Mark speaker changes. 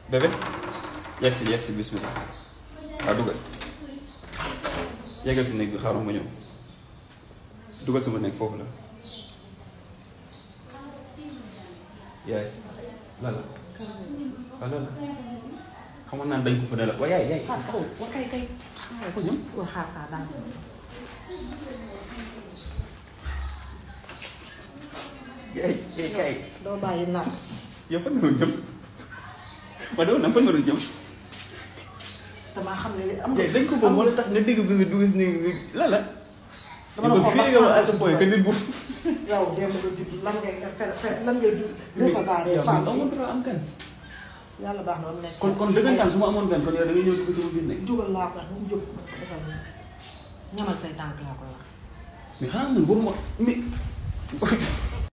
Speaker 1: bébé yegg si yegg si bismillah waaw dugal yeggal si néeg bi xaaral ma ñëw dugal sama néeg foofu la yaay lan la waaw lan la xamoon naa dañ ko fa ne la waaye yaay yaay
Speaker 2: xaar taxaw wa kay kay xaar ko ñun wa xaar xaar daal
Speaker 1: yaay yaay kay
Speaker 2: doo bàyyi nar
Speaker 1: yow fan nga doon jëm ma doon na fan nga doon jëm
Speaker 2: damaa xam ne am
Speaker 1: yaay dañ ko boobu moo la tax nga dégg bi nga dugg si néeg bi lan la
Speaker 2: dama la
Speaker 1: yow
Speaker 2: xool
Speaker 1: fii nga wax à ce point que nit bu
Speaker 2: yow démb nga judd lan ngay fe fe lan ngay judd recevoir
Speaker 1: yow
Speaker 2: femme
Speaker 1: amul droit am kan
Speaker 2: yàlla baax na nekk
Speaker 1: kon kon dëggantaan su ma amoon gan kon yow da ngay ñëw dugg sama biir nekk
Speaker 2: jógal laa ko wax bu mu jóg ma ko defal nii ñamal say tànk laa koy wax
Speaker 1: mais xanaa man waruma mais